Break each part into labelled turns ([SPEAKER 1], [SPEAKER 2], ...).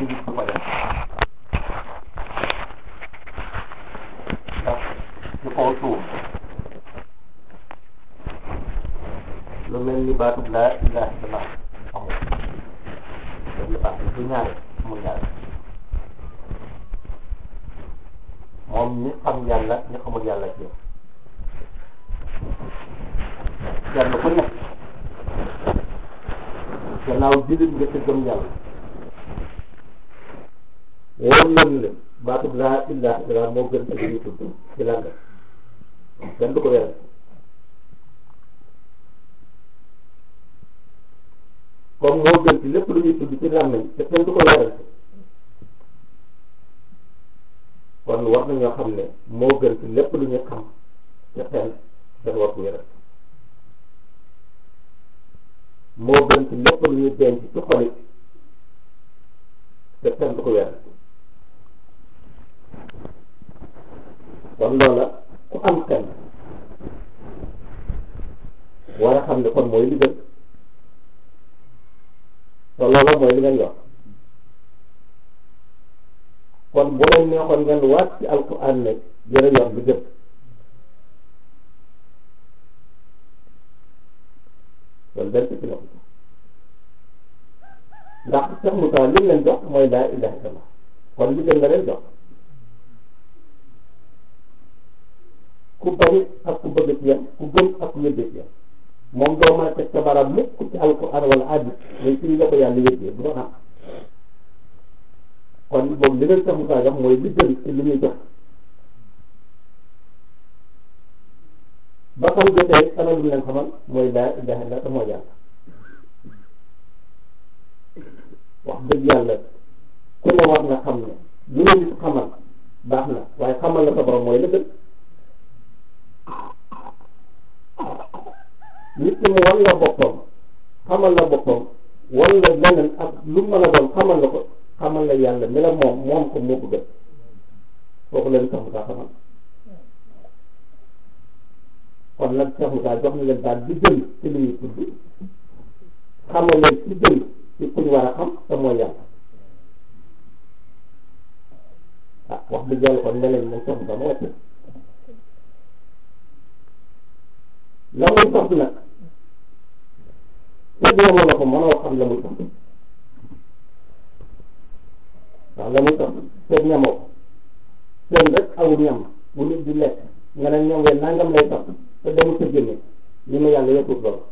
[SPEAKER 1] jullit du ko def ndax ci kaw suuf lu mel ni baatub laa ilaha illallah amul loolu baax du ñaare amul ñaare moom ñi xam yàlla ñi xamul yàlla ci yàlla ku nekk gannaaw jullit nga te gëm yàlla wóor nañu ne baatub laa ilaha illallah moo gën ci li ñuy tudd ci lan la kenn du ko weral comme moo gën ci lépp lu ñuy tudd ci làmmiñ te kenn du ko weral kon war nañoo xam ne moo gën ci lépp lu ñuy xam te xel kenn war ko weral moo gën ci lépp lu ñuy denc ci xol it te kenn du ko weral kon loola ku am xel war a xam ne kon mooy li gën te loola mooy li ngeen yor kon bu leen neexoon ngeen waat ci alquran ne yéen a yor li gën kon benn ci la ko ndax Cheikh Moussa li leen jox mooy laa ilaha illallah kon li gën nga leen jox ku bari ak ku bëgg ci yam ku gëm ak ku yëddee ci yam moom doo mën a teg sa baram mukk ci alquran wala hadis mais ci la ko yàlla yëddee du doon am kon moom li leen Cheikh Moussa jox mooy li gën ci li ñuy jox ba xam jotee ana lu leen xamal mooy laa ilaha illa te mooy yàlla wax dëgg yàlla ku ne war nga xam ne lu la nit xamal baax na waaye xamal la sa borom mooy la gën nit ki mu wan la boppam xamal la boppam wan la leneen ak lu mën a doon xamal la ko xamal la yàlla mi la moom moom ko moo ko gën kooku leen sax mu xamal kon nag Cheikh Moussa jox na leen daal di gën ci li ñuy tudd xamal leen ci gën ci kuñ war a xam te mooy yàlla ah wax dëgg yàlla kon ne leen moom Cheikh Moussa ma wàcc la muy sax nag te boobu la ko mën a xam la muy sax waaw la muy sax te ñamoo seen rek aw ñam bu nit di lekk nga ne ñoom ngeen nangam lay sax te demul sa génne li ma yàlla yëpput loolu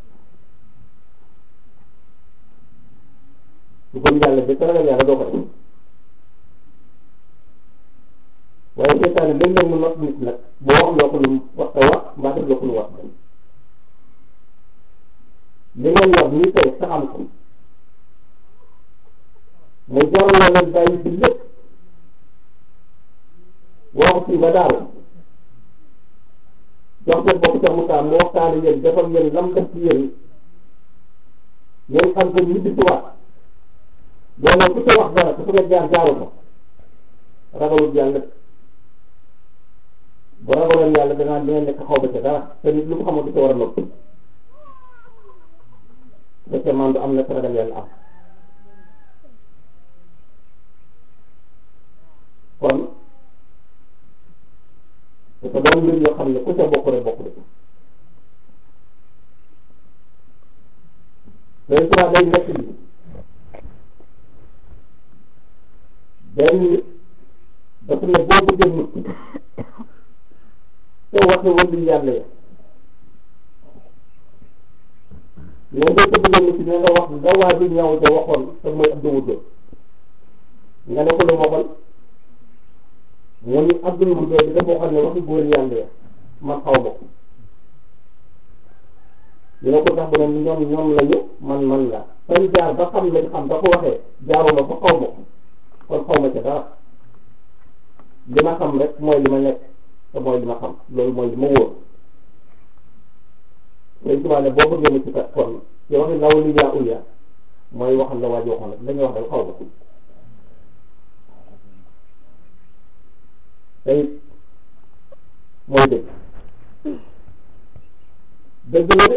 [SPEAKER 1] su gëm yàlla bi te ragal yàlla doo ko def waaye seetaane léeg-léeg mu not nit nag boo wax loo ko lu mu wax te wax mbaa def loo ko lu wax li ngeen wax nii tey saxam ko mu jaral la leen bàyyi bi lépp waxu fii ba daaw jox ko bokk ca Moussa mu waxtaane yéen defal yéen lam def ci yéen ngeen xam ko ñu di si waat loolu ku ca wax dara te fu nga jaar jaaru ko ragalul yàlla bu ragaloon yàlla danaa dina nekk xaw ba ca dara te nit lu mu xamul du ca war a noppi fekkee man du am na ragal yàlla am kon dafa doon mbir yoo xam ne ku ca bokk rek bokk de day soit day nekk bi benn dafa ne boo bëggee mucc te waxe wëllu yàlla ya mais boo ko bëggee mucc ne nga wax nga waa bi ñëw da waxoon te mooy Abdou Wuddo nga ne ko lu waxoon mu ni Abdou Wuddo bi dafa waxoon ne waxi góor yàlla ya man xaw ma ko ñu ne ko tax bu ne ñoom ñoom lañu man man la fañ jaar ba xam lañ xam ba ko waxee jaaruma fa xaw ma ko kon xaw ma ca dara li ma xam rek mooy li ma nekk te mooy li ma xam loolu mooy li ma wóor léegi tubaab ne boo bëggee mu ci kat kon ci waxi law li yaa uya mooy waxal la waa ji waxoon rek dañuy wax rek xaw ma te it mooy dëgg dëgg la de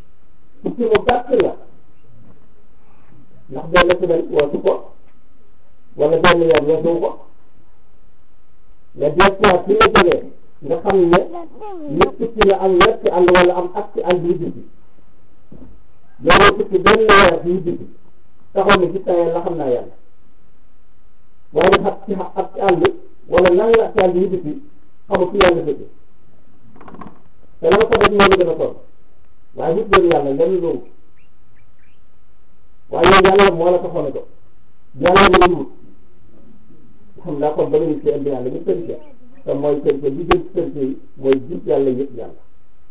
[SPEAKER 1] tukki mu gàtt la ndax benn semaine waa su ko wala benn weer weesu ko nga dellusiwaat fi nga jógee nga xam ne nit tukki na am weer ci àll wala am at ci àll yu jubbi yow tukki benn weer yu jubbi taxaw ne gis naa yàlla xam naa yàlla waaye nag ci at ci àll wala nan la ci àll yu jubbi xamul fi yàlla fekk te la nga ko def moo la gën a toll waaye nit loolu yàlla lenn loolu waaye yow yàlla moo la taxoon a jóg yàlla nga ñu wut xam naa kon ba nga nit ci indi yàlla ñu sëriñ te mooy sëriñ li gën ci sëriñ yi mooy jub yàlla yëpp yàlla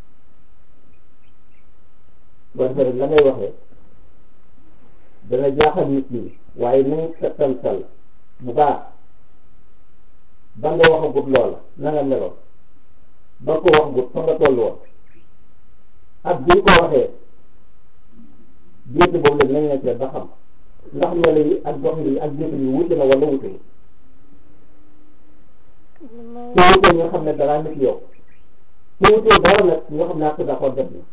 [SPEAKER 1] boo defee la ngay waxee dana jaaxal nit ñi waaye nañ settantal bu baax ba nga waxagut loola na nga meloon ba ko waxagut fa nga toll woon ak bi ko waxee jiitu boobu la nañ ne ba xam ndax melo yi ak dox yi ak jiitu yi wute na wala wute yi su wutee nga xam ne dara nit yow su wutee dara nag nga xam ne ak d'accord def na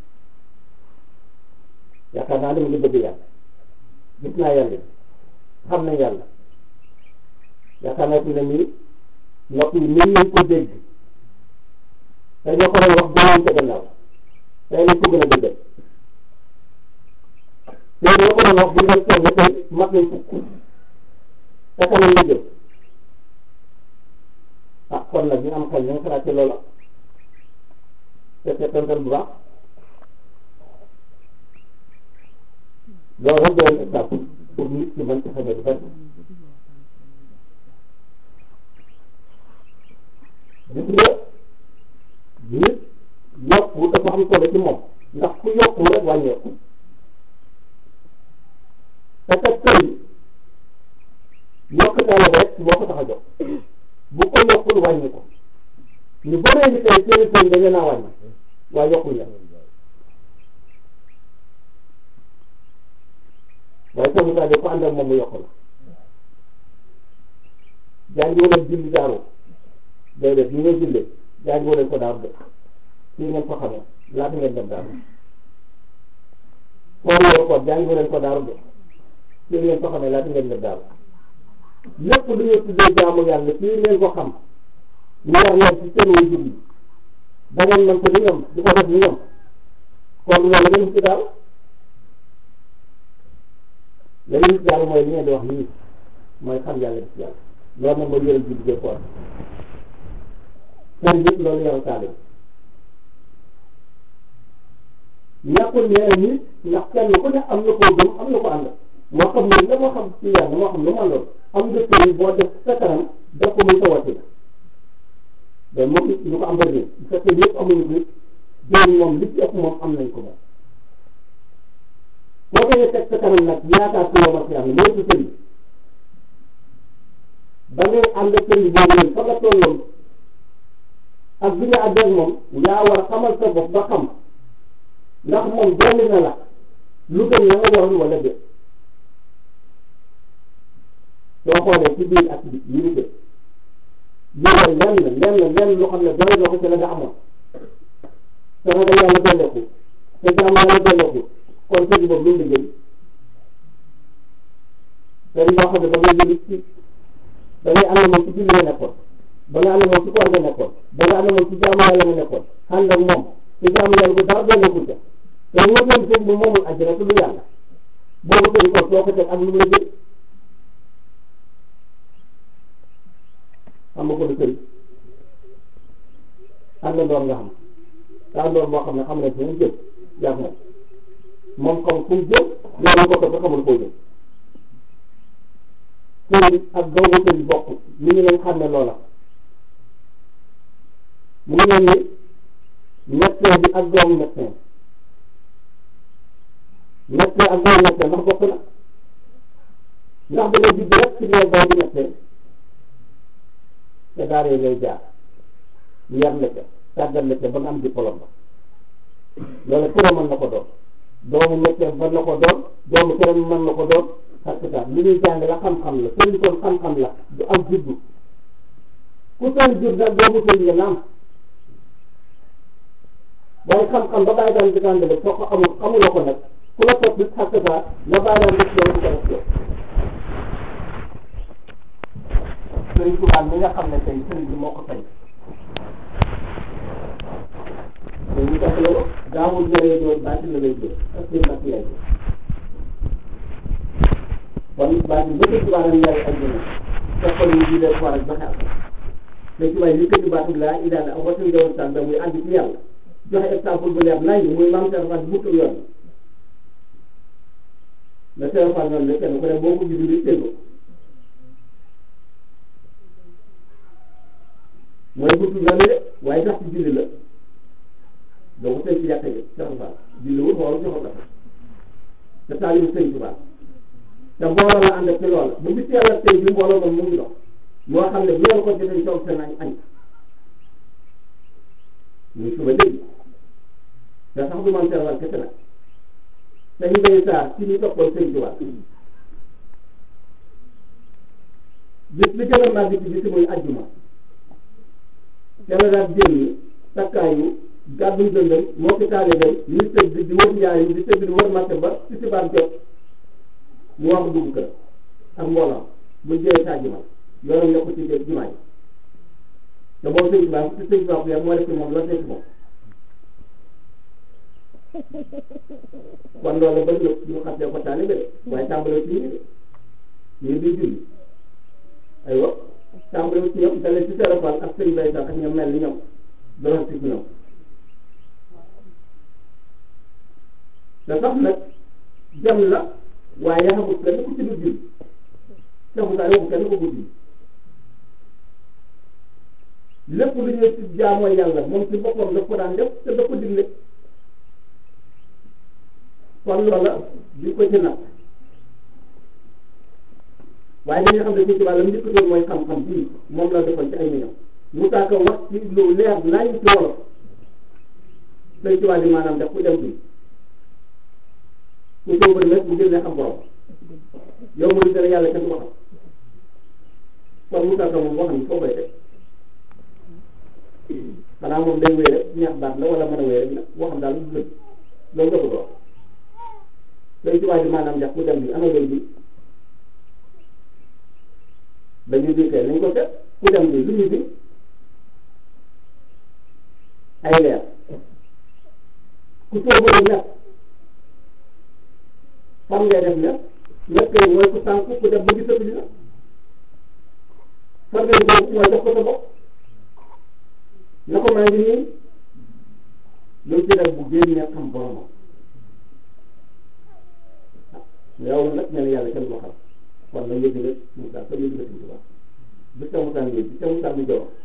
[SPEAKER 1] yaakaar naa ne mu ngi bëgg yàlla gis naa yàlla xam na yàlla yaakaar naa fi ne nii nopp yi nii lañ ko dégg te ñoo ko doon wax gënoon ca gannaaw tey lañ ko gën a dëggal tey ñoo ko doon wax bu ñu doon toll tey mat nañ fukk te kanam la jëm ah kon nag ñu am xel ñu ngi xalaat ci loola te te tontal bu baax loolu rek doon exemple pour nit ci mën ci xamee lu bari gis nga nit yokku dafa am solo ci moom ndax ku yokku rek wàññeeku te kat tey yokkute la rek moo ko tax a jox bu ko yokkul wàññi ko ñu bëree ni tey seen seen dañu naa wàññi waaye yokkul la waaye soo mu tàggee ko ànd ak moom mu yokk la jàngi wala julli daaru day def ñu ngay jullee jàngi wala ko daaru def fii ngeen ko xamee laata ngeen dem daaru koor yoru ko jàngi wala ko daaru def fii ngeen ko xamee laata ngeen dem daaru lépp lu ñu tuddee jaamu yàlla fii ngeen ko xam ñu war leen ci seen way jur yi da ngeen mën ko ni ñoom di ko def ni ñoom kon loolu ngeen ci daaru la ñu gis yàlla mooy li ngeen di wax nii mooy xam yàlla gis yàlla loolu nag mooy yëral ji diggee koor seen yëpp loolu yaram taale ñàkkul ñeneen nit ndax kenn ku ne am na koo gëm am na ko ànd moo xam ne la moo xam ci yàlla moo xam lu ma lool am nga sëriñ boo def sa kanam def ko muy sa wàcc la mais moom ñu ko am bëri bu fekkee yëpp amuñu ko jëriñ moom li ci ëpp moom am nañ ko moom boo koy teg sa kanam nag yaakaar ci yow ak yàlla mooy sa sëriñ ba ngay ànd ak sëriñ boobu leen fa nga tolloon ak bi nga àgg moom yaa war a xamal sa bopp ba xam ndax moom dolli na la lu gën la nga waroon wala déet soo xoolee ci biir ak bi unité yéwal lenn lenn lenn loo xam ne doy loo ko ci la nga amoon te nga yàlla dolleeku te jàmm yàlla dolleeku kon sëriñ boobu lu mu liggéey sëriñ boo xam ne ba ngay jëli ci ba ngay ànd moom ci julli nga nekkoon ba nga ànd moom ci koor nga nekkoon ba nga ànd moom ci jaamu yàlla nga nekkoon ànd ak moom ci jaamu yàlla bu dara dolleeku ca te wóor leen sëriñ bi moomul àjjana te du yàlla boobu sëriñ kon soo ko teg ak lu mu liggéey xam nga ko du sëriñ àndandoor nga xam àndandoor moo xam ne xam ne fu mu jëm yaa moom moom xam fu mu jëm yow ko topp xamul foo jëm sëriñ ak doomu sëriñ bokk li ñu leen xam ne loola mu ngi mel ni médecin bi ak doomu médecin médecin ak doomu médecin ndax bokk na ndax da ngay judd rek ci biir doom bi médecin te daara yi ngay jaar yar la ca tàggal la ca ba nga am diplôme ba loolu këram mën na ko doon doomu médecin mën na ko doon doomu këram mën na ko doon parce que li ñuy jàng la xam-xam la sëriñ kon xam-xam la du am juddu ku seen jur nag doomu sëriñ nga naam waaye xam-xam ba bàyyi daan di tàndale soo ko amul xamuloo ko nag ku la topp xàq saa la bàyyi daan def loolu du ko def Sëriñ Tuubaa mi nga xam ne tey sëriñ bi moo ko tey mais ñu def loolu gaawul jëree doon baati la lay jël ak seen mbakk yaay kon baati ba Sëriñ Tuubaa nag yaay ak jëna fekkol ñu di leen war ak joxe ak Sëriñ Tuubaa yi këti baatu laa ilaha ak watan jawon sàn da muy ànd ci yàlla joxe exemple bu leer nañ muy maam Cheikh Fall bu yoon la Cheikh Fall noonu la kenn ku ne boo ko gisul di tegu mooy buntu yoon de waaye sax ci julli la doo ko tey ci yàq yi Cheikh Fall julli wul xool joxo la te taalibu Sëriñ Tuubaa te mbooloo la ànd ak ci loola bu bis yàlla tey bi mbooloo moom mu ngi dox moo xam ne bu leen ko jotee toog seen añ añ muy suba léegi te sax du man teewal kese nag te ñu bay saar ci ñu toppoon Sëriñ Tuubaa bis bi gën a màgg ci bis muy ajjuma te la daal génn takkaayu gàddu dëndam moo ko taale dem ñu tëdd di wër njaay di tëdd di wër marché ba ci sibaar jot mu wax dugg kër ak mbooloo bu jëlee sa ajjuma yoonam ne ko ci jumaa yi te boobu Sëriñ Tuubaa ci Sëriñ Tuubaa yar moo def ci moom la nekk moom kon loolu ba ñu ñu xam ne ko taale de waaye tàmbale ci ñu de ñu di julli aywa tàmbale ci ñoom dalee ci serofal ak sëñ bay sax ak ñoom mel ni ñoom doon ci ñoom te sax nag jam la waaye yaxamut kenn ku ci du julli saxu saa waxu kenn ko bu julli lépp lu ñuy ci jaamoo yàlla moom ci boppam daf ko daan def te daf ko digle kon loola di ko ci nag waaye dañuy xam ne ci tubaab la mu njëkk mooy xam-xam bii moom la defoon ci ay millions mu tax ko wax ci lu leer nañ ci wolof day tubaab di maanaam def ku dem bi ku sóobari nag bu génnee xam borom yow mooy dara yàlla kenn du ko xam kon mu tax ko moom waxam foo koy def xanaa moom day wéy rek ñaax baat la wala mën a wéy rek nag waxam daal du gën loolu nga bëgg wax day tubaab di maanaam def ku dem bi ana wéy bi dañuy dikkee nañ ko def ku dem bi lu ñu bi ay leer ku sóobu nekk fan ngay def nekk nekk yi mooy ku sànq ku dem ba gisatu dina fan ngay def mooy jox ko sa bopp na ko maa ngi nii lu ci def bu génnee xam boromam yow nag ne yàlla kenn ko xam kon nag yëg rek Moussa comme yëg nga Tuubaa bi sa Moussa bi bi sa Moussa bi jox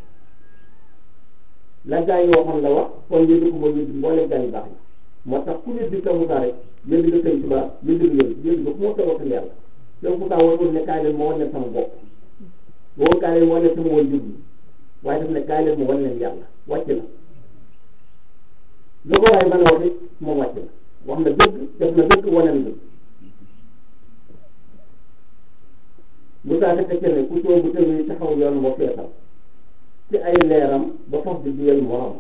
[SPEAKER 1] la gaa yi waxoon la wax kon yëg ko mooy yëg mboolem gaa yi baax na moo tax ku yëg sa Moussa rek yëg nga Sëñ Tuubaa yëg nga yëg yëg nga fu ma toog ak yàlla yow Moussa warul ne kaay leen ma wan leen sama bopp woo kaay leen ma wan leen sama woon jublu waaye daf ne kaay leen ma wan leen yàlla wàcc na lu ko waaye mën a wax it moom wàcc na wax na dëgg def na dëgg wane na dëgg Moussa dafa fekkee ne ku soobu tënk taxaw yoon moo feetal ci ay leeram ba fas di duyal morom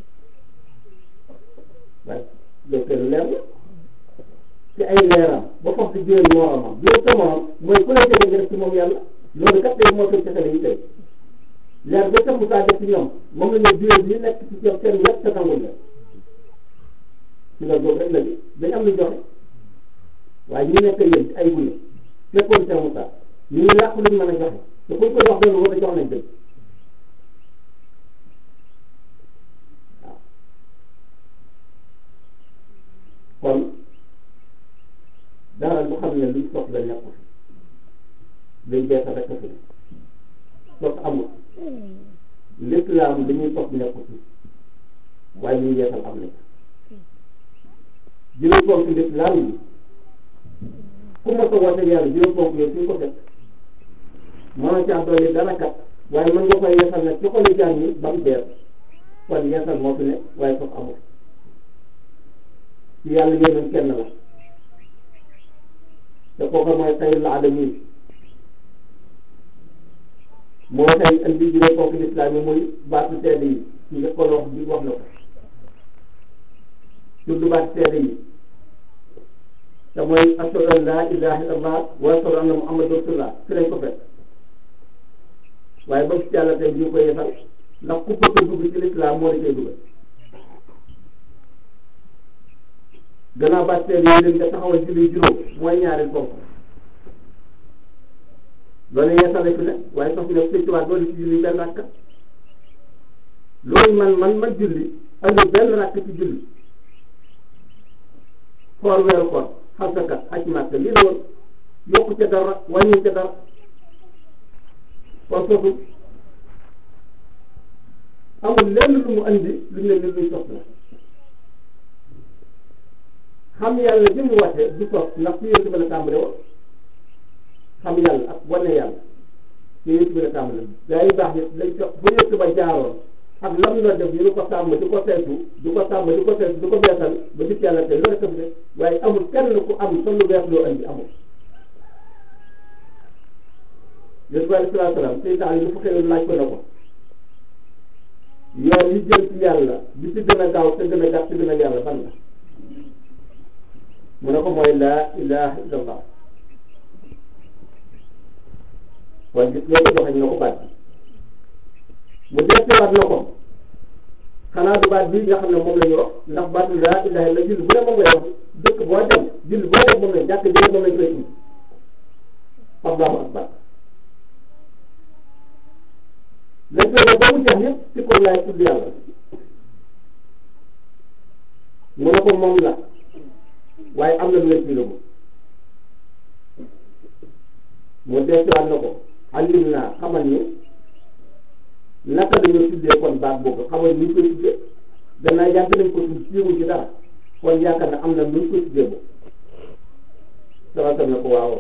[SPEAKER 1] waaye loolu kenn leer la ci ay leeram ba fas di duyal moromam duyal sa morom mooy ku la jege nga def ci moom yàlla loolu kat tey moo koy texale yi tey leer ba tax Moussa def ci ñoom moom la ñu duyal ñi nekk ci ñoom seen wet te tangul la ci la boobu rek la bi dañ am lu joxe waaye ñi nekk yéen ci ay gune fekkoon seen Moussa ñu ngi làq luñ mën a joxe te kuñ ko jox loolu war a jox nañ dëgg waaw kon dara lu xam ne luñ soxla nekku fi luñ beesa rek fi sos amul lépp laa am dañuy sos nekku fi waaye ñuy yeesal am nañ juróom ponk lépp laa yi ku ma ko woote yàlla juróom ponk yooyu suñ ko def moo caa doole dara kat waaye mën nga koy yeesal nag ci xolu jaam ñi ba mu beer kon yeesal moo fi ne waaye foofu amul ci yàlla yéen kenn la te kooku mooy xayrul alamin moo tey andi juróom ponk lislaam yi muy baatu seede yi ñu ngi ko wax bi wax na ko tudd baatu seede yi te mooy ashhadu an laa ilaaha illallah wa ashhadu anna muhammadan rasulullah fi lañ ko fekk waaye ba ci yàlla tey ñu ko yeesal ndax ku bëgg a dugg ci lislaam moo la cay dugal gannaaw bàtteel yi leen nga taxawal julli juróom mooy ñaari ponk loolu yeesale fi ne waaye sax ne sëñ tubaab doole ci julli benn rakka loolu man man man julli andi benn rakk ci julli xool weeru koor xalsakat aj màkk lii la woon yokku ca dara wàññi ca dara kon foofu amul lenn lu mu andi lu ne ni luy sos la xam yàlla bi mu wàcce du sos ndax ci yéen ba la tàmbale woon xam yàlla ak wane yàlla ci yéen bi la tàmbale gaa yi baax nit lañ ko bu yëkk ba jaaroon ak lam na def ñu di ko sàmm di ko saytu di ko sàmm di ko saytu di ko beesal ba gis yàlla te loolu rek de waaye amul kenn ku am sa lu bees loo andi amul yéen bi alei salatu salaam seytaan yi lu fa xëyoon laaj ko na ko yoon yi jëm ci yàlla bi ci gën a gaaw te gën a gàtt te gën a yàlla ban la mu ne ko mooy laa ilaha illallah waaye gis nga ko joxañ na ko baat bi mu deetewaat na ko xanaa du baat bii nga xam ne moom la ñu wax ndax baatu laa ilaha illa julli bu ne moom ngay wax dëkk boo dem julli boo dem moom la jàkk jële moom lañ koy tudd allahu akbar lañ koy ba mu jeex yëpp ci ko laay tudd yàlla mu ne ko moom la waaye am na lu leen ci lëmu mu deetewaat na ko alim naa xamal ni naka dañoo tuddee kon baat boobu xamal ni ñu koy tuddee gannaaw yàgg nañ ko tudd siiwuñ ci dara kon yaakaar na am na nu ñu koy tuddee boobu salatam na ko waaw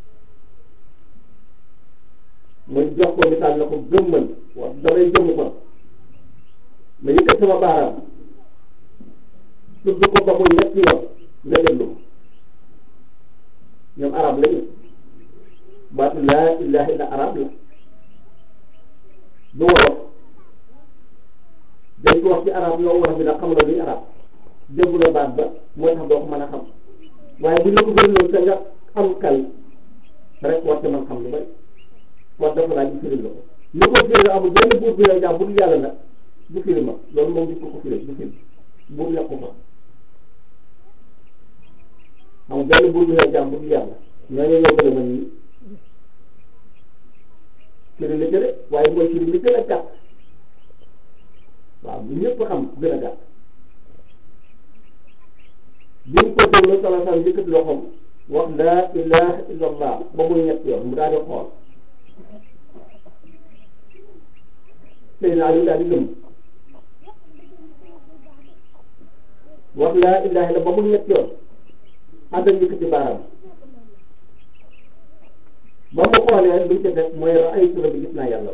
[SPEAKER 1] mu jox ko misaal na ko gëmmal wax damay jëmm kon ma yëkkat sama baaraam tudd ko ba mu ñetti yoon nga déglu ko ñoom arab lañu baatu laa ilaha illa arab la du wolof dañ ko wax ci arab yow wolof bi nag xam nga luy arab déggu la baat ba moo tax doo ko mën a xam waaye bu ñu la ko gën te nga am kal rek war te mën xam lu bari war dafa laaj bu firil la ko ñu ko firil amul benn buur bi la jàmm bu dul yàlla nag du firi ma loolu moom gis ko ko firil du firi buur nekku fa amul benn buur bi la jàmm bu dul yàlla ñooñu ñoo gën a mën nii firi la jële waaye mooy firi li gën a gàtt waaw bu ñëpp xam gën a gàtt bi mu ko déglu sala sala yëkkati loxoom wax laa ilaha illallah ba muy ñett yoon mu daal di xool sëy naa li daal di lëm wax laa ilaha illa ba muy ñett yoon àndal yëkkati baaraam ba mu xoolee lu mu ci def mooy ay sura bi gis naa yàlla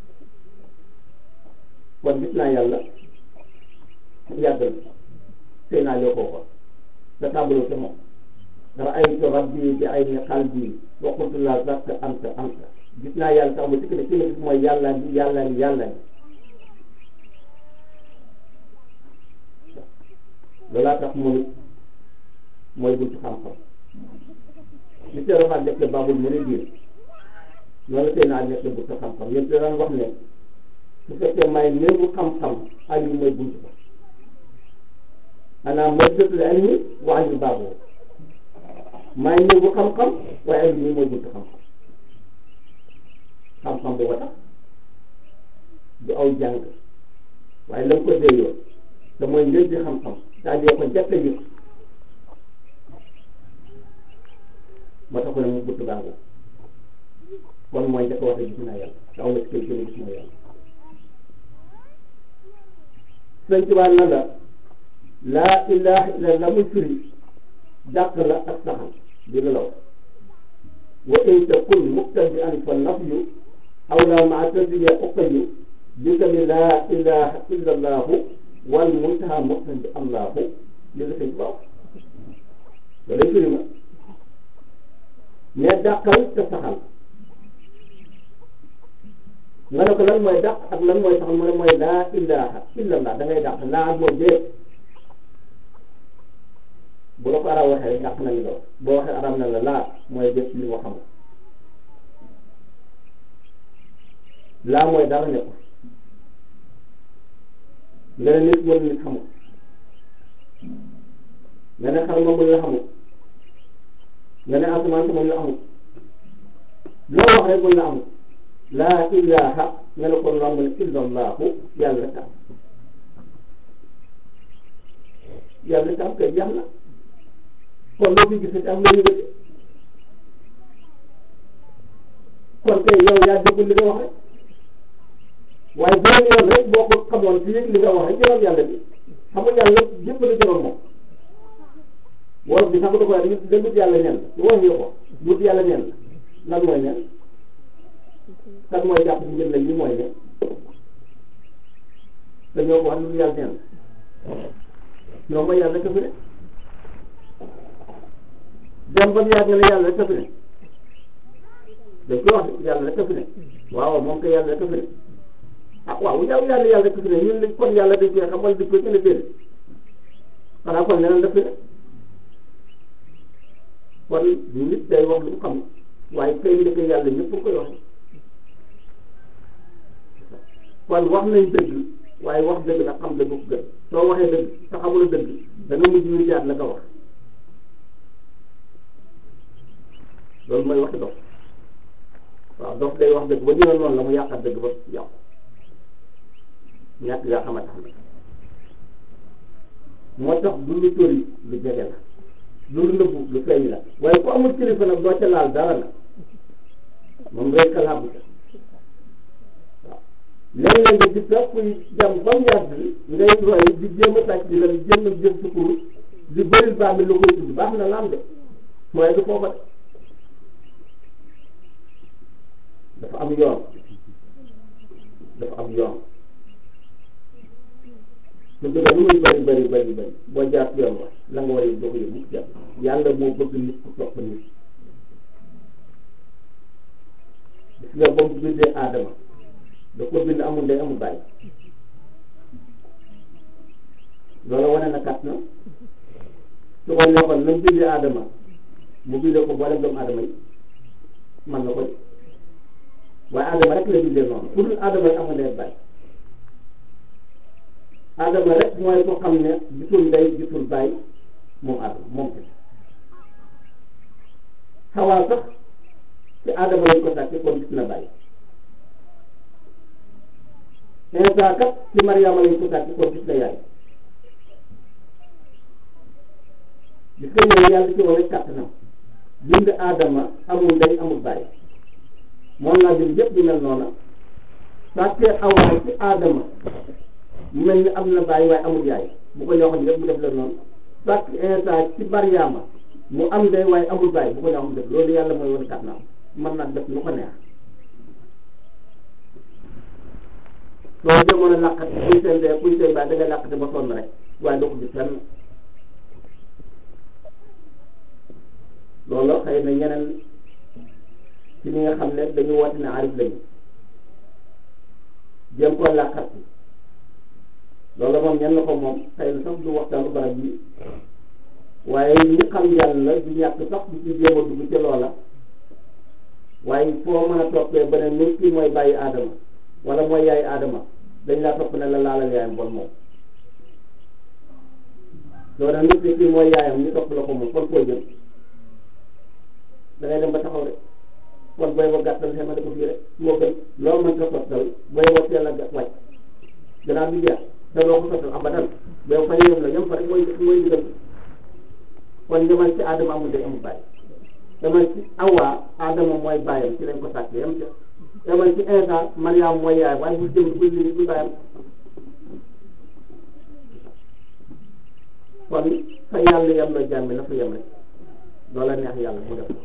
[SPEAKER 1] kon gis naa yàlla yàggal sëy naa yoo koo ko te tàmbaloo ca moom raaytu rabbi bi ayni qalbi wa qultu la zakka anta anta gis naa yàlla sax mu tikk ne ci ma gis mooy yàlla ngi yàlla ngi yàlla ngi loolaa tax moom it mooy buntu xam-xam li see rafaat def le babul mu ne biir loolu tey naa nekk buntu xam-xam yéen da daan wax ne su fekkee may néegu xam-xam ali mooy buntu ko maanaam mooy jëtul ilmi wa ali baaboo may néegu xam-xam waaye ali mooy buntu xam-xam xam-xam booba tax du aw jàng waaye la nga ko déyoo te mooy njël di xam-xam daal di ko jafe yi moo tax ne mu gudd baagu kon mooy njëkk wax gis naa yàlla te aw na ci kër gën a gis naa yàlla sëñ Tuubaa na la laa ilaha illa la muy firi dàq la ak saxal di la law wa in takun muqtadi'an fa nafyu aw la maa tasbiya uqayu bi kami laa ilaha illa allahu wal muntaha muqtadi allahu li la sëñ Tuubaa loolu firi ma mais dàqal te saxal nga ne ko lan mooy dàq ak lan mooy saxal mu ne mooy laa ilaha illallah da ngay dàq laa mooy déet bu la ko arab waxee rek dàq nañu lool boo waxee arab na la laa mooy déet li nga xam laa mooy dara nekku nga ne nit wala nit xamul nga ne xar moom la xamul nga ne asamaan si moom la amul loo wax rek moom la amul laa ilaha nga ne kon loo ne illa allahu yàlla rek am yàlla rek am kay jeex na kon loo fi gisati am loo yëgati kon kay yow yaa déggul li nga wax rek waaye beneen yoon rek boo ko xamoon ci yëg li nga wax rek jëloon yàlla bi xam nga yàlla yëpp la jëloon moom wolof bi sax da koy wax da wut yàlla nen la wax ñu ko wut yàlla nen la lan mooy nen kan mooy jàpp ci njël la ñi mooy nen te ñoo ko wax lu yàlla nen la ñoo mooy yàlla ka fi ne dem ba mu yàgg nga ne yàlla rek ka fi ne dañ koy wax yàlla rek ka fi ne waaw moom ko yàlla rek ka fi ne ah waaw yow yàlla yàlla rek ka fi ne ñun kon yàlla dañ koy xam wala dañ koy gën a déedéet xanaa kon leneen daf fi ne kon nit day wax lu mu xam waaye kay ndeke yàlla ñëpp koy wax kon wax nañ dëgg waaye wax dëgg nag xam dëgg ko gën soo waxee dëgg te xamula dëgg da nga mujj ñu jaar la ko wax loolu mooy waxi dof waaw dof day wax dëgg ba ñu ne noonu la mu yàqat dëgg ba yàqu ñàkk nga xamante xam moo tax du lu tóri lu jege la lu nëbbu lu feeñ la waaye ku amul kilifa nag doo ca laal dara la moom ngay kalaabu ca waaw léeg-léeg nga gis sax kuy jam ba mu yàgg ngay roy di jéem a tàcc di leen jéem a jëm sukkur di bëri baa mi lu koy tudd baax na laam de waaye du foofa de dafa am yoon dafa am yoon su dëgg lu muy bëri bëri bëri bëri boo jaar yoon wa la nga war a doo ko yëg mukk jàpp yàlla moo bëgg nit ku topp nit gis nga ba mu bindee aadama da ko bind amul ndey amul bàyyi loolu wane na kat na su ko neexoon nañ bindee aadama mu bindee ko boole doomu aadama yi man na koy waaye aadama rek la bindee noonu ku dul aadama yi amul ndey bàyyi adama rek mooy ko xam ne gisul ndey gisul bàyyi moom adama moom te xawaa sax ci adama lañ ko sàcce kon gis na bàyyi Insa kat ci Mariama lañ ko sàcce kon gis na yaay gis nga ñëw yàlla ci wane kàttanam bind adama amul ndey amul bàyyi moom laa bind yëpp ñu mel noona sàcce awaa ci adama mu mel ni am na bàyyi waaye amul yaay bu ko ñooxoon yëpp mu def la noonu sàkk Insa ci Mariama mu am ndey waaye amul bàyyi bu ko ñooxoon def loolu yàlla mooy wane kàttanam mën naa def lu ko neex soo demoon a làqat kuy seen dee kuy seen bàyyi da ngay làqate ba sonn rek waaye doo ko gis fenn loolu xëy na ñeneen ci ñi nga xam ne dañu woote ne arif lañu jéem koo làqat loolu moom ñen la ko moom xëy na sax du waxtaanu barab bi waaye ñi xam yàlla du ñàkk sax du ci jéem a dugg ci loola waaye foo mën a toppee beneen nit ki mooy bàyyi aadama wala mooy yaay aadama dañ laa topp ne la laalal yaayam bon moom loolu nit ki kii mooy yaayam ñu topp la ko moom kon foo jëm da ngay dem ba taxaw rek kon booy ba gàttal xema da ko fii rek moo gën loolu mën ko sottal booy ba teel a wàcc gannaaw bi jeex te loo ko sottal abadan boo fa yem la yem fa rek mooy mooy digal kon demal ci aadama amul day amul bàyyi demal ci awa aadama mooy bàyyam ci lañ ko sàkk yem ca demal ci Insa Mariam mooy yaay waaye bu jëm bu li bu bàyyam kon fa yàlla yem la jàmmi na fa yem rek loola neex yàlla mu def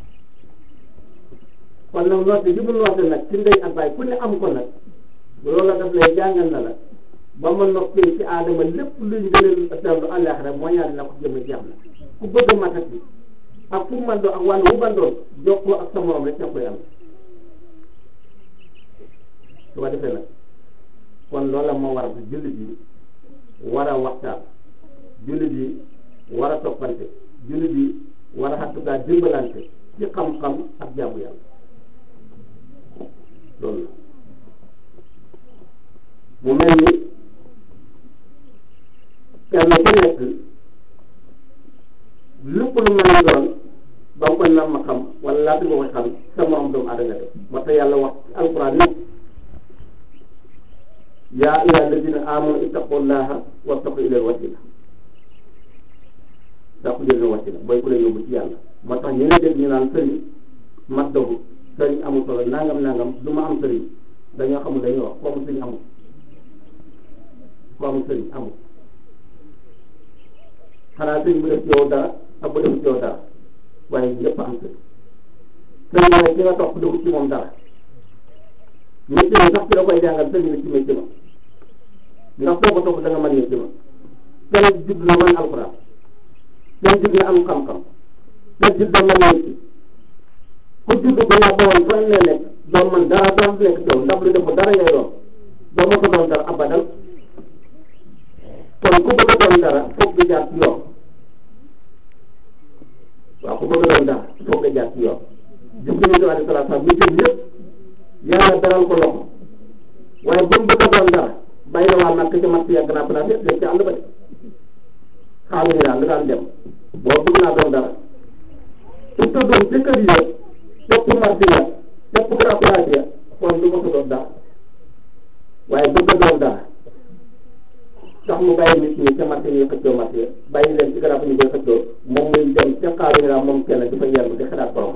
[SPEAKER 1] kon nag noote ji mu noote nag ci ndey ak bàyyi ku ne am ko nag loola daf lay jàngal na la ba ma noppee ci aadama lépp luñ gënal dellu àllaaxira moo ñaari na ko jëm jeex na ku bëgg a matat bi ak fu mu mandoo ak wàllu wu bandoon jokkoo ak sa morom rek da koy am su ko defee nag kon loola moo war a jullit yi war a waxtaan jullit yi war a toppante jullit yi war a xattukaa dimbalante ci xam-xam ak jaamu yàlla loolu la
[SPEAKER 2] mu mel ni kenn ku nekk lépp lu mën a doon ba nga ko nar ma xam wala laata nga ko xam sa morom doomu aadama def moo tax yàlla wax ci alquran ni yaa ayyuha alladina amanu ittaqullaha wattaqu ilal wasila daa ko jël wasila booy ku la yóbbu ci yàlla moo tax ñu ne dégg ñu naan sëriñ mat dogu sëriñ amul solo nangam nangam du ma am sëriñ dañoo xamul dañuy wax ko amul sëriñ amul ko amul sëriñ amul xanaa sëriñ bu def ci yow dara ak bu def ci yow dara waaye ñëpp am sëriñ sëriñ mooy ki nga topp dugg ci moom dara métier mi sax ci la koy jàngal sëriñ la ci métier ma ndax soo ko topp da nga mën métier ma kenn judd na mën alxuraan kenn judd na am xam-xam kenn judd na mën métier ku judd ba nga xamoon fan la nekk doo man dara dara du nekk ci yow ndax lu def dara ngay doon doo ma ko doon dara abadal kon ku bëgg a doon dara foog nga jaar ci yoon waaw ku bëgg a doon dara foog nga jaar ci yoon Jibril alayhi salaatu salaam ñu jëm yëpp yàlla daral ko loxo waaye ba mu bëgg a doon dara bàyyi na waa Makka ca Makka yàgg naa place yëpp léegi ci àll ba de xaalis daal la daan dem boo bëgg naa doon dara su tëddoon ci kër yi topp marché ya topp grand place ya kon du ma ko doon dara waaye bëgg a doon dara tax mu bàyyi nit ñi ca marché yi xëccoo marché ya bàyyi leen ci garab ñu koy xëccoo moom muy dem ca xaaru ñu moom kenn di fa yenn di xalaat borom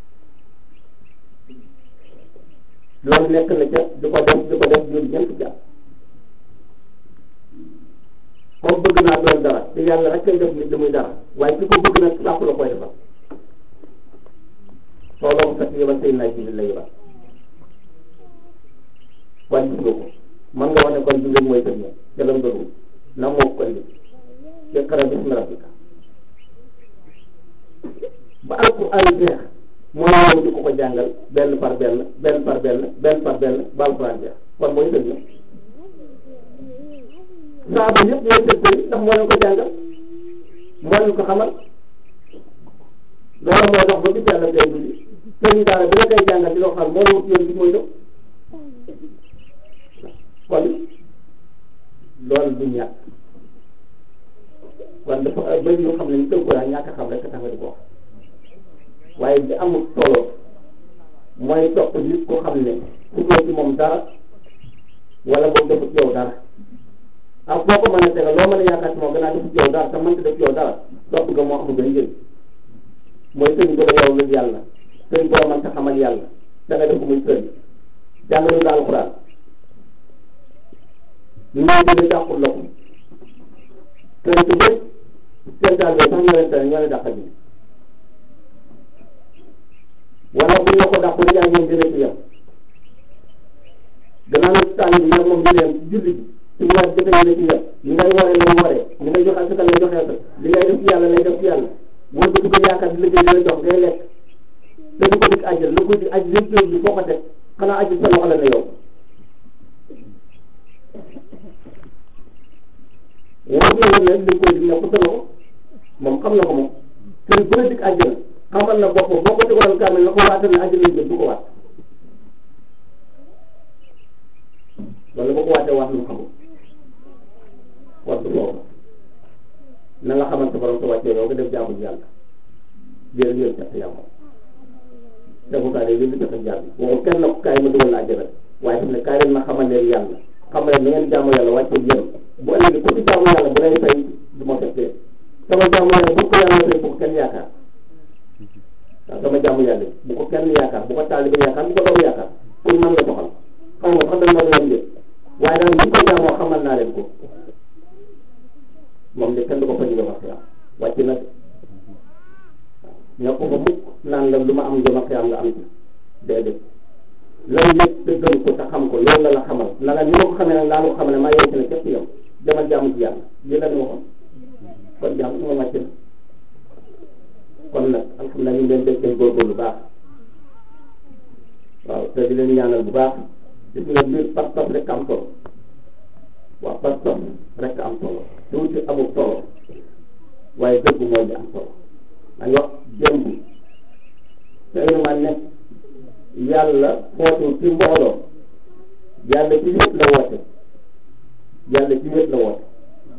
[SPEAKER 2] loolu nekk na ca di ko def di ko def jur ñeent jàpp comme bëgg naa doon dara te yàlla rek kay def nit li muy dara waaye ki ko bëgg nag làpp la koy defal soo loo ko fekk yebal say naaj bi la yebal waaye gis nga ko mën nga wax ne kon jullit mooy tëj ca lam doon na moo ko indi iqra bismi rabbika ba alquran jeex moo ñëw di ko ko jàngal benn par benn benn par benn benn par benn ba alquran jeex kon mooy tëj saaba yëpp ñooy tëj ko ndax moo leen ko jàngal moo leen ko xamal loolu moo tax ba bis yàlla tey jii sëriñ daara bi la koy jàngal di loo xam moo la wut yoon bi mooy def kon loolu du ñàkk kon dafa bëri yoo xam ne ñu tënku laa ñàkk a xam rek tax nga di ko wax waaye bi amul solo mooy topp nit ko xam ne ku ñëw ci moom dara wala boobu defut yow dara ak foo ko mën a tegal loo mën a yaakaar ci moom gannaaw defut yow dara te mënta def yow dara topp nga moo amul benn njëriñ mooy sëñ bi la yow lu yàlla sëñ boo mën ta xamal yàlla da nga def ko muy sëñ jàngale nga alxuraan ñu ngi gën a jàppul la ko sëñ bi bëri seen daal sax ñoo leen tere ñoo leen dàqal ñu wala bu ñu la ko dàqul yaa ngeen dina ci yem gannaaw nag tànn bi yow moom ñu leen julli bi ci weer jëfe ñu ne ci yem li ngay waree lay waree li ngay joxe asaka lay joxe asaka li ngay def ci yàlla lay def ci yàlla wala bu ko yaakaar di liggéey dina jox ngay lekk te du ko dig àjjal lu ko dig aj lépp bi foo ko teg xanaa aju sa loxo la ne yow war na la ne li koy dig ne ko sa loxo moom xam na ko moom te bu la dig àjjal xamal na bopp boo ko tegaloon kaamil la ko waatal ne àjjal lañ jëm du ko waat wala boo ko waatee waat lu xamul war du boobu na nga xamante borom sa wàccee yow nga def jaamu yàlla jërë ngeen sax yàlla defukaay day yëngu joxe jaam bi waxul kenn na ko kaay ma dugal la àjjana waaye xam ne kaay leen ma xamal leen yàlla xamal leen na ngeen jaamu yàlla wàccee yéen bu ëllëgee ku ci jaamu yàlla bu lay fay du ma fekkee sama jaamu yàlla bu ko yàlla fay bu ko kenn yaakaar waaw sama jaamu yàlla bu ko kenn yaakaar bu ko taalibe yaakaar bu ko doom yaakaar pour man la doxal xam nga sax dañ ma leen de waaye daal bu ko jaamoo xamal naa leen ko moom de kenn du ko fa jóge wax yaa wàcc na ñoo ko fa mukk naan la lu ma am jëm ak yaa nga am ci déedéet lan yëpp te gën ko te xam ko loolu la la xamal na la ni ma ko xamee nag laa la ko xamal ne maa yow ci ne képp yow demal jaamu ci yàlla lii la ñu waxoon kon jaam moom wàcc na kon nag alhamdulilah ñu ngi leen def seen góorgóorlu baax waaw te di leen ñaanal bu baax gis nga mbir pas-pas rek am solo waaw pas-pas rek am solo tuuti amul solo waaye dëgg mooy li am solo dañ wax démb te man ne yàlla footu ci mbooloo yàlla ci lépp la woote yàlla ci wét la woote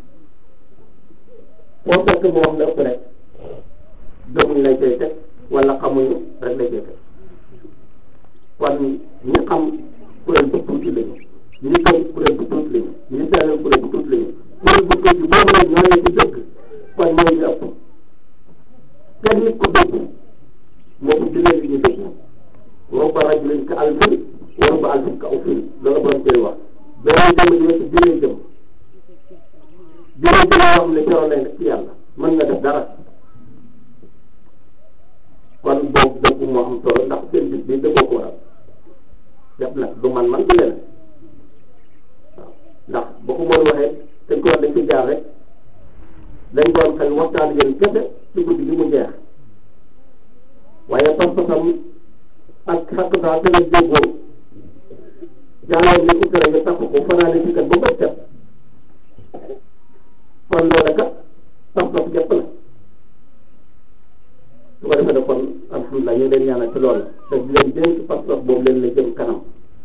[SPEAKER 2] foo fekk mu wax la ëpp rek gëmuñ lay cay teg wala xamuñu rek lay cay teg kon ñi xam kuréel bu tuuti lañu ñi gëm kuréel bu tuuti lañu ñi sellal kuréel bu tuuti lañu kuréel bu tuuti boobu la ñoo ne ci dëgg kon mooy li ëpp kenn nit ku dëgg moo ko jëlee li ñu dëgg rubba rajulin ka alfin wa rubba alfin ka ufin loolu borom tey wax beneen jëm dina ci jëlee jëm jëlee jëm yoo xam ne keroog lay ci yàlla mën nga def dara kon boobu dëgg moo am solo ndax seen bis bi dëggoo ko waral def nag du man man du leneen waaw ndax ba ko mën waxee dañ ko wax dañ ci jaar rek dañ doon xel waxtaan yéen kese ci guddi gi mu jeex waaye pas-pasam ak xakk saa te la déggoo jàlloon ni utara nga takk ko fanaane ci kat ba bët set kon loolu kat pas-pas jëpp la su ko defee ne kon alhamdulilah ñu ngi leen ñaanal ci loolu te di leen dénk pas-pas boobu leen la jëm kanam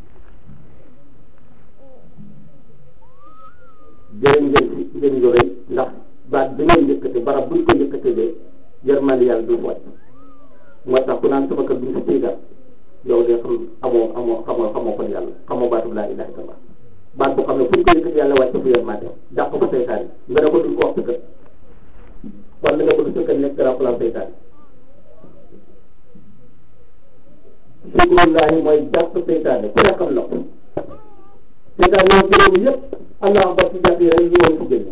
[SPEAKER 2] jërë ngeen ci ngeen yu rëy ndax baat bi ngeen yëkkati barab buñ ko yëkkatee de yërmande yàlla du wàcc moo tax ku naan sama kër duñ ko tiigal yow de xam amoo amoo xamoo xamoo kon yàlla xamoo baatu laa ilaha illallah baat boo xam ne fu ñu ko yëkkati yàlla wàcc fu yërmande dàq ko seytaan nga ne ko duñ ko wax sa kër kon li nga bëgg sa kër nekk grand plan seytaan sikrullahi mooy jàpp seytaane ku ne xam na ko seytaane moom juróomi yëpp allah akbar ci jàpp yi rek ñu woon ko génne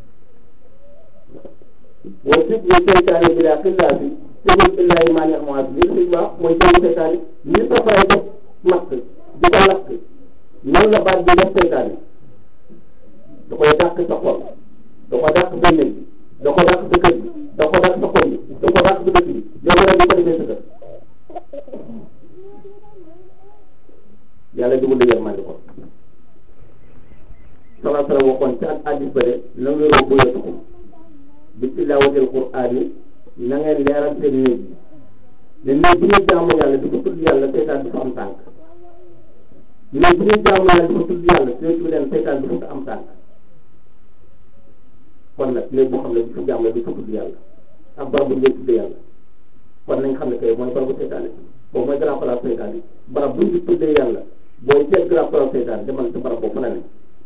[SPEAKER 2] wa sikru seytaane bi laa xillaa bi tegul illahi maa neex moo bi li wax mooy jàng seytaane ni safara def matt di ko lakk noonu la baat bi def seytaane da koy dàq sa xol da ko dàq sa néeg bi da ko dàq sa kër bi da ko dàq sa xol bi da ko dàq sa dëkk bi yow nga di ko defee sa kër yàlla dugul la yërmande ko salaa salaam waxoon ci ak addis ba de na nga rob bu yatukum bi tilaawatil quraan yi na ngeen leeral seen néeg bi ne néeg bi ñuy jaamu yàlla di ko tudd yàlla seytaan du fa am tànk néeg bi ñuy jaamu yàlla di ko tudd yàlla seetu leen seytaan du fa am tànk kon nag néeg boo xam ne du fa jaamu di ko tudd yàlla ak barab bu ñuy tudd yàlla kon nañ xam ne kay mooy barabu seytaane boobu mooy grand place seytaane barab bu ñu tuddee yàlla booy seet grand place seytaane demal ci barab boobu fa la ne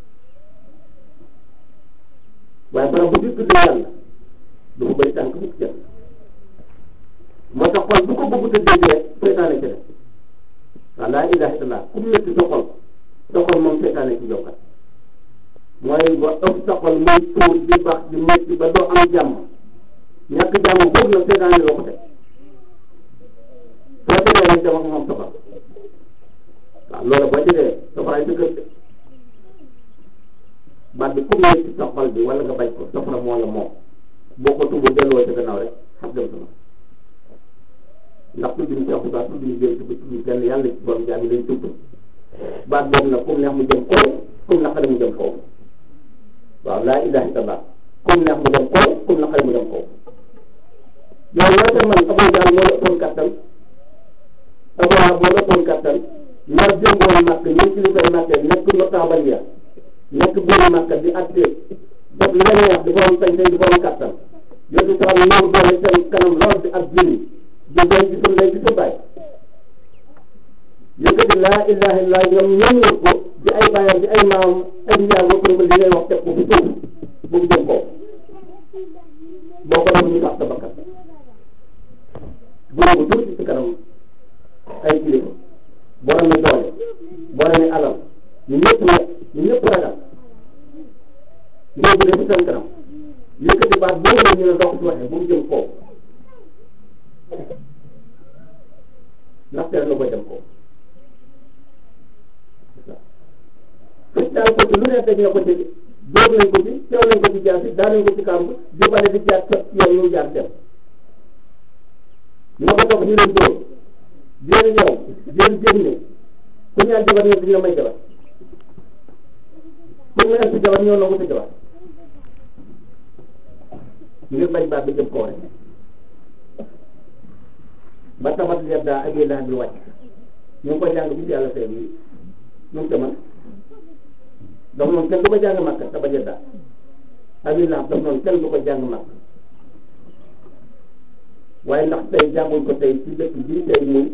[SPEAKER 2] waaye barab bu ñu tuddee yàlla du ko bëri tànk bu jël moo tax xol bu ko bëgg a dégg rek seytaane ci def waaw laa ilaha illallah ku mu métti sa xol sa xol moom seytaane ci jokkat mooy ba ëpp sa xol muy tuur di baax di métti ba doo am jàmm ñàkk jàmm boobu nag seytaane loo ko teg soo tegee rek dama moom safar waaw loolu boo tegee safaraay sa kër de baat bi ku nekk ci sa xol bi wala nga bañ ko safara moo la moom boo ko tubu delloo ci gannaaw rek xam dem sama ndax tudduñu Cheikh Moussa tudduñu jëm ci tudduñu kenn yàlla ci borom jaam yi lañ tudd baat boobu nag comme neex mu jëm kaw comme naqari mu jëm kaw waaw laa ilaha illallah comme neex mu jëm kaw comme naqari mu jëm kaw yow loo ca man Abou Jahl moo la ëppoon kattan Abou Lahab moo la ëppoon kattan nar jëngoon màkk ñun ci li koy màkkee nekk notable ya nekk buuru màkk di àtte def li leen wax di borom sañ sañ di borom kattan yow ci saa ñëw doole seen kanam lool di ak jini di doy ci sa ndey ci sa baay yëkkati laa ilaha illallah ñoom ñoom wër ko di ay baayam di ay maam ay njaar ba ko li ngay wax teg ko fi suuf bu mu jëm kaw boo ko def ñu tax sa bakkan boobu tuuti ci kanam ay kilifa borom mi doole borom mi alal ñu ñëpp ne ñu ñëpp ragal ñoo bëgg ci seen kanam yëkkati baat boobu la ñu ne dox ci waxee bu mu jëm kaw ndax teel na ko jëm kaw feccaal ko ci lu ne teg na ko ci dóor nañ ko ci teew nañ ko ci jaar si daan nañ ko ci kàmb di bale di jaar sa yoon ñu jaar dem nga ko toog ñu leen dóor jéem yow jéem jéem ne ku ñaan jabar ñëw duñ la may jabar ku ñaan si jabar ñëw nangu sa jabar ngir bañ baat bi jëm kaw rek ba tabat leer daa ak yéen bi wàcc ñu ngi koy jàng bi yàlla seen yi ñu ngi ko mën daf noonu kenn du ko jàng màkk te ba jëddaa abi lahab daf noonu kenn du ko jàng màkk waaye ndax tey jànguñ ko tey ci dëkk bii tey muy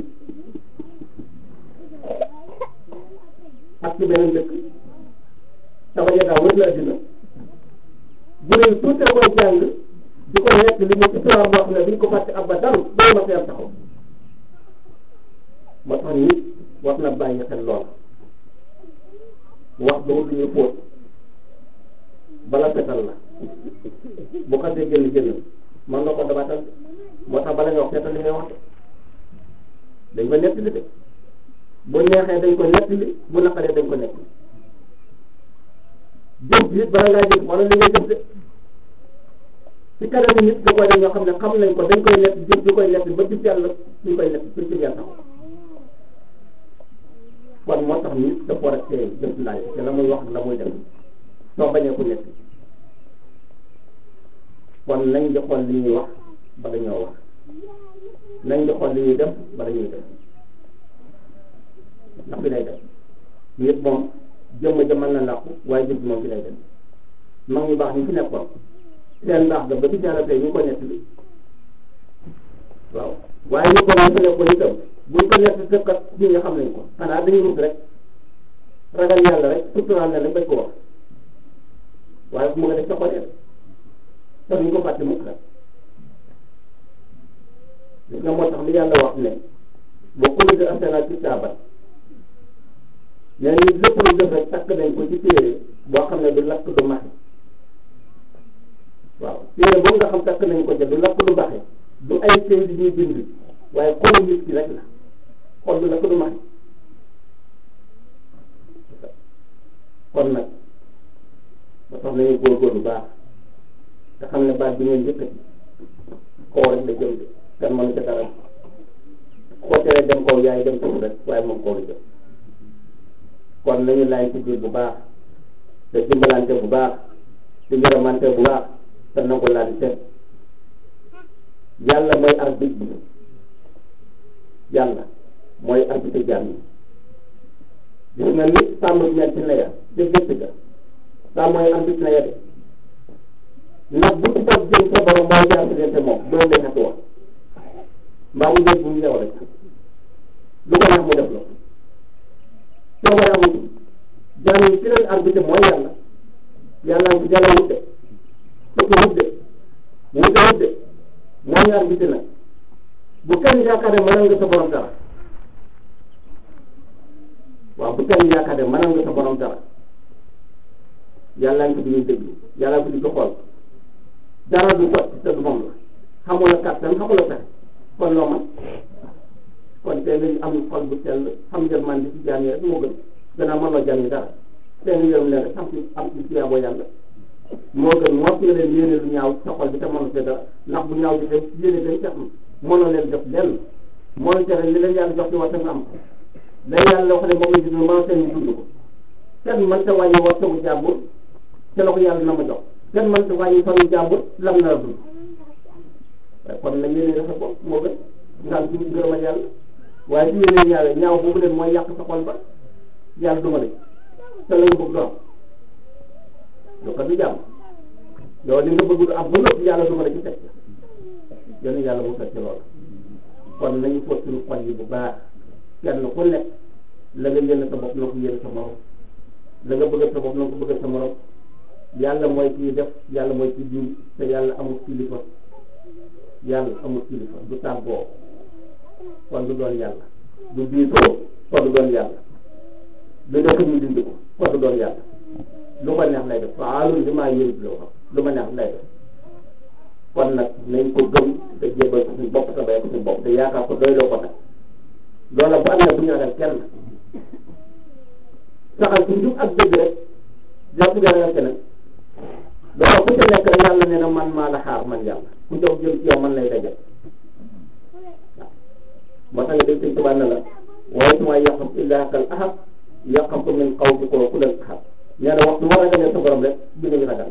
[SPEAKER 2] ak ci beneen dëkk te ba jëddaa wër la addina bu dee tuuti la koy jàng di ko nekk li mu histoire boo xam ne duñ ko fàtte abadan boo ma seer taxaw moo tax nit war na bàyyi xel loola wax dëgg lu ñuy fóot bala fetal la bu xasee génn génn man nga ko dabatal moo tax bala nga wax fetal li ngay wax dañ ko nettali de bu neexee dañ ko nettali bu naqaree dañ ko nettali jëf bi bala ngaa jëf wala li ngay jëf de ci kanam nit da koy def ñoo xam ne xam nañ ko dañ koy nett jëf di koy nett ba gis yàlla ñu koy nett suñ ci yàlla kon moo tax nit dafa war a teey jëf laaj te la muy wax la muy def soo bañee ko nett kon nañ di xool li ñuy wax bala ñoo wax nañ di xool li ñuy def bala ñuy def ndax bi lay def nit moom jëmm ja mën na làqu waaye jëf moom fi lay dem mag ñu baax ñu fi nekkoon seen baax ga ba ci yàlla tey ñu ko nett li waaw waaye ñu ko ñu fi nekkoon itam buñ ko nett tëkkat ñi nga xam nañ ko xanaa dañuy rut rek ragal yàlla rek suturaal na rek bañ ko wax waaye fu mu nga def sa xol te ñu ko fàtte mukk rek gis nga moo tax li yàlla wax ne boo ko ligi asena ci saabat nee nit lépp lu def rek takk nañ ko ci téere boo xam ne du lakk du maxe waaw téere boobu nga xam takk nañ ko ca du lakk du maxe du ay këy di ñuy bind waaye xolu nit ki rek la xol du lakk du maxe kon nag ba tax nañu góorgóorlu baax te xam ne baat bi ngeen yëkkati kaw rek la jëm de kan mënu ca dara koo teree dem kaw yaay dem suuf rek waaye moom kaw la jëm kon nañu laay ci biir bu baax te dimbalante bu baax te ngërëmante bu baax te nangu lante yàlla mooy arbitre bi yàlla mooy arbitre jàmm yi gis nga ni sàmm bi ñetti na ya te gëtt ga sàmm mooy arbitre na ya de ndax bu ci toog jëm sa borom mooy jaar diggante moom loolu lay xatu wax mbaa mu dégg bu mu yow rek lu ko neex mu def la coobare amul jaam yi ci leen arbitre mooy yàlla yàlla ngi jala wute tukki wute wute wute moo ñu arbitre nag bu kenn yaakaar ne mënal nga sa borom dara waaw bu kenn yaakaar ne mënal nga sa borom dara yàlla ngi ko di ñuy déglu yàlla ko di ko xool dara du sotti te du moom la xamula kàttan xamula pexe kon loo man kon tey nañu am xol bu sell xam yërmande ci jaam yi rek moo gën gannaaw mënoo jaam yi dara tey nga yërëm leen rek am ci am ci tiyaaboo yàlla moo gën moo fi leen yéene lu ñaaw sa xol bi te mënu see dara ndax bu ñaaw bi te yéene dañ ca am mënoo leen def lenn mënu tere li leen yàlla jox ci waxta nga am ko day yàlla wax ne moom la gis mënoo seen ñu dund ko kenn mën ta wàññi waxtagu jàmbur te la ko yàlla na ma jox kenn mën ta wàññi fanu jàmbur lam na la dund waaye kon nag yéene dafa ko moo gën nga am ci ngërëmal yàlla waaye su yéene ñaawee ñaaw boobu leen mooy yàq sa xol ba yàlla duma de te la nga bëgg doon lu ko du jàmm yow li nga bëgg du am ba noppi yàlla duma la ci teg yéen yàlla mu fekk loolu kon nañu fóot suñu xol yi bu baax kenn ku nekk la nga yéene sa bopp na ko yéene sa morom la nga bëgg sa bopp na ko bëgg sa morom yàlla mooy kii def yàlla mooy kii diw te yàlla amul kilifa yàlla amul kilifa du tàggoo kon du doon yàlla du diitoo kon du doon yàlla du def ñu dindi ko kon du doon yàlla lu ko neex lay def faalul li maa yëngu loo xam lu ma neex lay def kon nag nañ ko gëm te jébbal ko suñu bopp te bay ko suñu bopp te yaakaar ko doy loo ko nag loola bu amee bu ñu ragal kenn saxal ci njub ak dëgg rek jàpp nga ragal keneen dafa ku ca nekk rek yàlla nee na man maa la xaar man yàlla ku jox jëm ci yow man lay dajal moo tax nga dégg sëñ Tuubaa ne la waaye su ma yàqam illaa kal ahad yàqam ko min xaw bi ko ku leen ahad nee na waxtu war a ragalee sa borom rek bi nga ñu ragal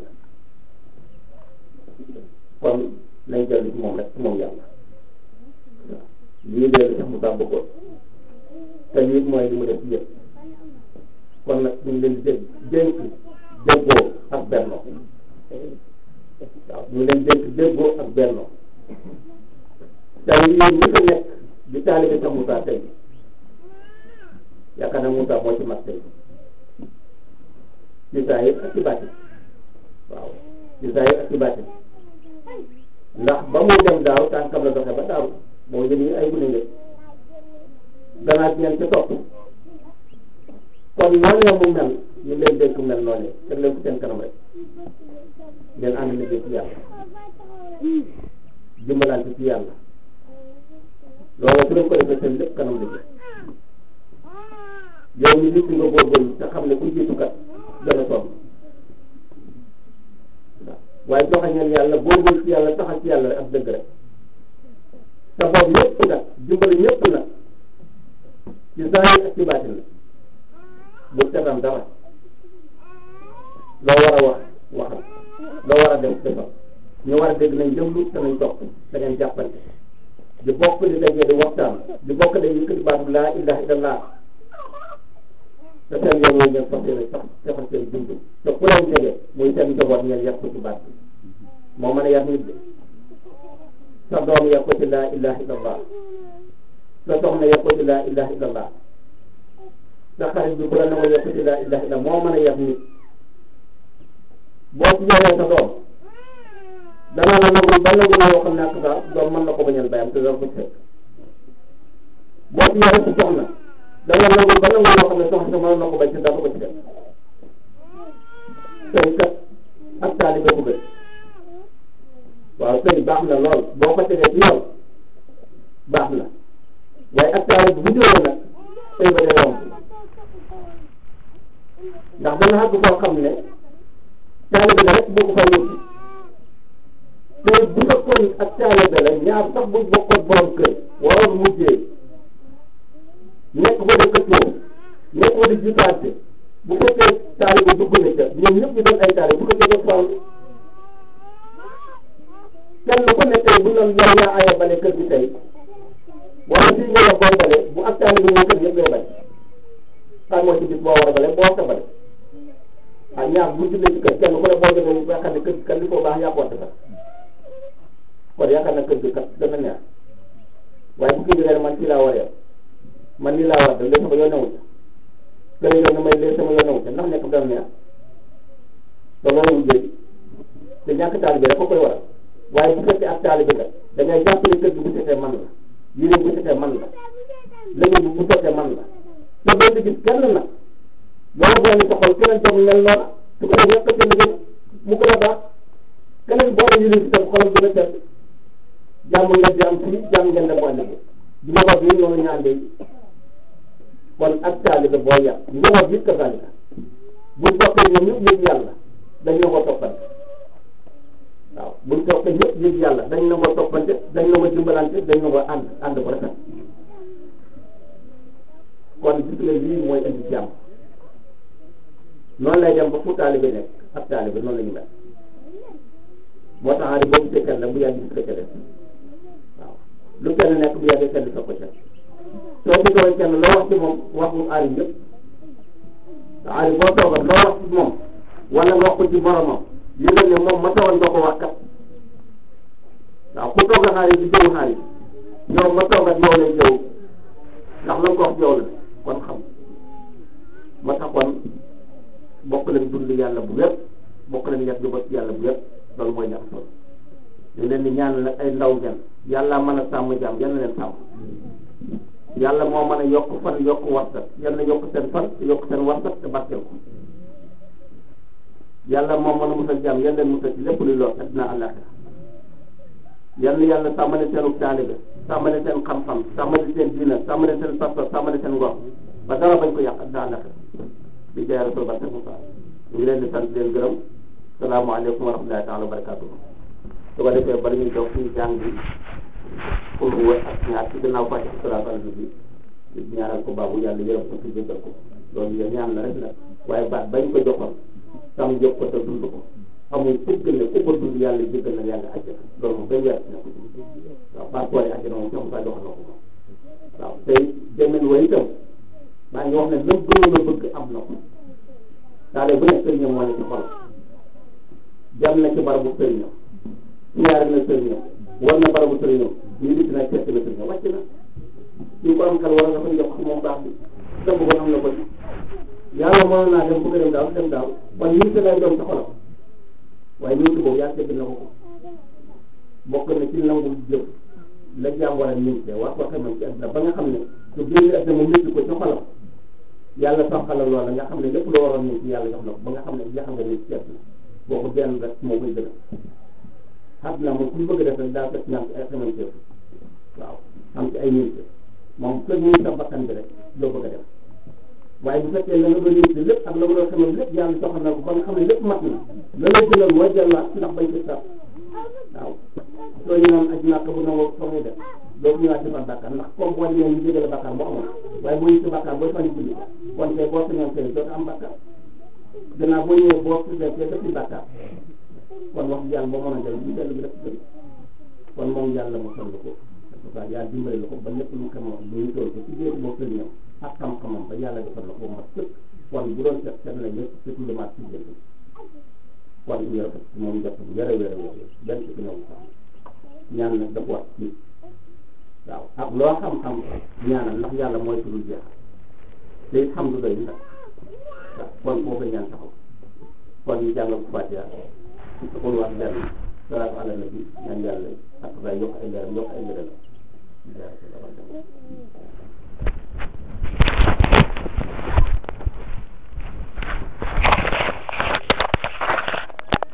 [SPEAKER 2] kon nañ dellu ci moom rek ci moom yàlla waaw lii dee sax mu taa bëggoon te lii mooy li mu def yëpp kon nag ñu ngi leen di dégg dénk déggoo ak bennoo waaw ñu ngi leen dénk déggoo ak bennoo tey yéen ñi fi nekk di taalibe sa Moussa tey yaakaar naa Moussa moo ci mag tey ci saa yëpp ak ci bàtti waaw ci saa yëpp ak ci bàtti ndax ba muy dem daaw tànkam la doxe ba daaw moo jëm ñu ay gune ngeen ganaat ñeen ci topp kon noonu mu mel ñu leen dénk mel noonu teg leen ko seen kanam rek ngeen ànd liggéey ci yàlla dimbalante ci yàlla loolu su leen ko defee seen lépp kanam liggéey yow ñu nit nga góorgóorlu te xam ne ku jiitu kat gën a sonn waaye joxañeel yàlla góorgóorlu ci yàlla taxal ci yàlla rek ak dëgg rek sa bopp ñëpp nag dimbali ñëpp nag ci zaahir ak ci baatin la bu seetaan dara loo war a wax waxal loo war a def defal ñu war a dégg nañ déglu te nañ topp da ngeen jàppante di bokk di dajee di waxtaan di bokk di yëkkati baatu laa ilaha illallah te seen yoon woowu ngeen fas yéene sax defal seen dund te ku leen jege muy seen njaboot ngeen yàq ko ci baat bi moo mën a yar nit de sa doom yàq ko ci laa ilaha illallah sa soxna yàq ko ci laa ilaha illallah sa xarit bi bu la nangoo yàq ko ci laa ilaha illallah moo mën a yar nit boo ci yaree sa doom danaa la nangul ba nangu yoo xam ne ak sa doom mën na ko bañal bayam te dara ko fekk boo ci yaree sa soxna danga nangul ba nangu yoo xam ne soxna sa mën na ko bañ te dara ko ci def sëy kat ak taalibe ko gën waaw sëy baax na lool boo ko tegee ci yoon baax na waaye ak taalibe bu jógee nag sëy ba day yomb ndax dana xàgg koo xam ne taalibe la rek boo ko fa wuti te bu fekkoon ak taalibe la ñaar sax bu bokkoon borom kër waroon mujjee nekk ba di këccoo nekk ba di jiitaante bu fekkee taalibe dugg na ca ñoom ñëpp ñu doon ay taalibe bu ko jege faw kenn ku nekk bu ñu doon yow yaa aya bale kër gi tey wala fii nga la booy bale bu ak taalibe ñoo kër yëpp ngay bale xam moo ci bis boo war a bale boo sa bale ah ñaar bu jullee ci kër kenn ku ne boo demee ba xam ne kër gi kat li ko baax yaa ko war kon yaakaar na kër gi kat dana neex waaye bu kii jógee man fii laa war a man nii laa war a def léegi sama yoon newut kër yoon na may léegi sama yoon newut ndax nekk dana neex te loolu liggéey te ñàkk taalibe rek ko koy waral waaye bu fekkee ak taalibe nga da ngay jàpp ne kër gi bu setee man la yére bu setee man la léegi bu setee man la te doo ci gis kenn nag loolu boo ñu soxal keneen tam mel noona su ko defee yàq seen liggéey mu gën a baax keneen boo la yére bi tam xolam gën a tedd jàmm ngeen di am fii jàmm ngeen dem bu àllëgee di njaboot yi ñoo ñaan de kon ak taalibe boo yàq njaboot yi ka zalika buñ toppee ñoom ñëpp yëg yàlla dañ na ko toppante waaw buñ toppee ñëpp yëg yàlla dañ na ko toppante dañ na ko dimbalante dañ na ko ànd ànd ko rafet kon gis nga lii mooy indi jàmm noonu lay dem ba fu taalibe nekk ak taalibe noonu la ñu mel moo tax aari boobu gisee kenn bu yàgg gis ko ca def waaw lu kenn nekk bu yàggee kenn sa ko ca soo ci doon kenn loo wax ci moom wax mu aari yëpp aari boo toogal loo wax ci moom wala nga wax ko ci boromam yëgal ne moom ma toogal nga ko wax kat waaw ku toogal aari di jëw aari yow ma toogal yow lay jëw ndax la nga ko wax yow la kon xam ma tax kon bokk leen dund yàlla bu wér bokk leen yàgg ba ci yàlla bu wér loolu mooy ñax solo dañ leen di ñaan nag ay ndaw ngeen yàlla mën a sàmm jaam yal na leen sàmm yàlla moo mën a yokk fan yokk warsat yal na yokk seen fan yokk seen warsat te barkeel ko yàlla moo mën a musal jaam yal leen musal ci lépp luy lor addina àllaaxira yal na yàlla sàmmale seenu taalibe sàmmale seen xam-xam sàmmale seen diina sàmmale seen pas-pas sàmmale seen ngor ba dara bañ ko yàq addina àllaaxira di jaay rasul barke Moussa ñu ngi leen di sant leen gërëm salaamaaleykum wa rahmatullahi taala wa barakatuh su ko defee bala ñuy jox suñu jàng bi pour wër ak ñaar ci gannaaw fàcc salaatu ala nabi di ñaanal ko baabu yàlla yërëm ko ci jéggal ko loolu yéen ñaan la rek la waaye baat bañ ko joxoon sam yëg ko te dund ko amul fukk ne ku ko dund yàlla jéggal na yàlla àjjana loolu moom benn weer na ko waaw passeport yi àjjana moom sax saa joxoon na ko waaw tey demen wa itam maa ngi wax ne lépp gënoon a bëgg am na ko daal bu nekk sëriñam moo ne ci xol jam na ci barabu sëriñam ñaari na sëriñam war na barabu sëriñam ñu dikk nag fekk na sëriñam wàcc na ñu ko am xel war nga fa jox moom baax bi dëgg ko am na ko ci yàlla mënoon naa dem bëgg dem daaw dem daaw waaye ñu lay doon sa xolam waaye ñu boobu yaa tegg na ko ko bokk na ci nangul jëf la jaam war a ñëwte war ko xamal ci àdduna ba nga xam ne su génne àdduna mu métti ko ci xolam yàlla toxalal loola nga xam ne lépp loo waroon ñëw ci yàlla jox na ko ba nga xam ne jeexal nga nit ci àdduna boo ko benn rek moo koy gën a àdduna moom ku ñu bëgg def rek daa fekk ñaan ci ay xamante waaw am ci ay nit moom kër ñu sa bakkan bi rek loo bëgg a def waaye bu fekkee la nga doon yëngu lépp ak la nga doon xamal lépp yàlla joxal na ko ba nga xam ne lépp mat na la lay gënal mooy delluwaat ndax bañ ci sax waaw soo ñu naan aj nàkk bu nangoo soo muy def doo ko ñëwaat defar bàkkaar ndax comme boo ñëwee ñu jégale bàkkaar boo amoon waaye boo ñu ci bàkkaar booy fan julli kon tey boo sañoon tey doo am bàkkaar gannaaw boo ñëwee boo tuddee tey def ci bàkkaar kon wax yàlla boo mën a jël ñu dellu bi def gën kon moom yàlla mu sonn ko parce que yàlla dimbali la ko ba lépp lu xamoon lu ñu toll ko ci biir boo sëriñam ak xam-xamam ba yàlla defal la ko mat sëkk kon bu doon seet seet na lépp surtout lu mat ci jënd kon ñu rafet moom jot bu yore yore yore benn ci ñëw sax ñaan nag dafa wax ci waaw ak loo xam-xam ñaanal ndax yàlla mooy tudul jeex te it xam du doy ndax waaw kon foofu ñaan taxaw kon ñu jàngal ko Fatiha kon wax benn salaatu ala nabi ñaan yàlla ak yokk ay leeram yokk ay leeram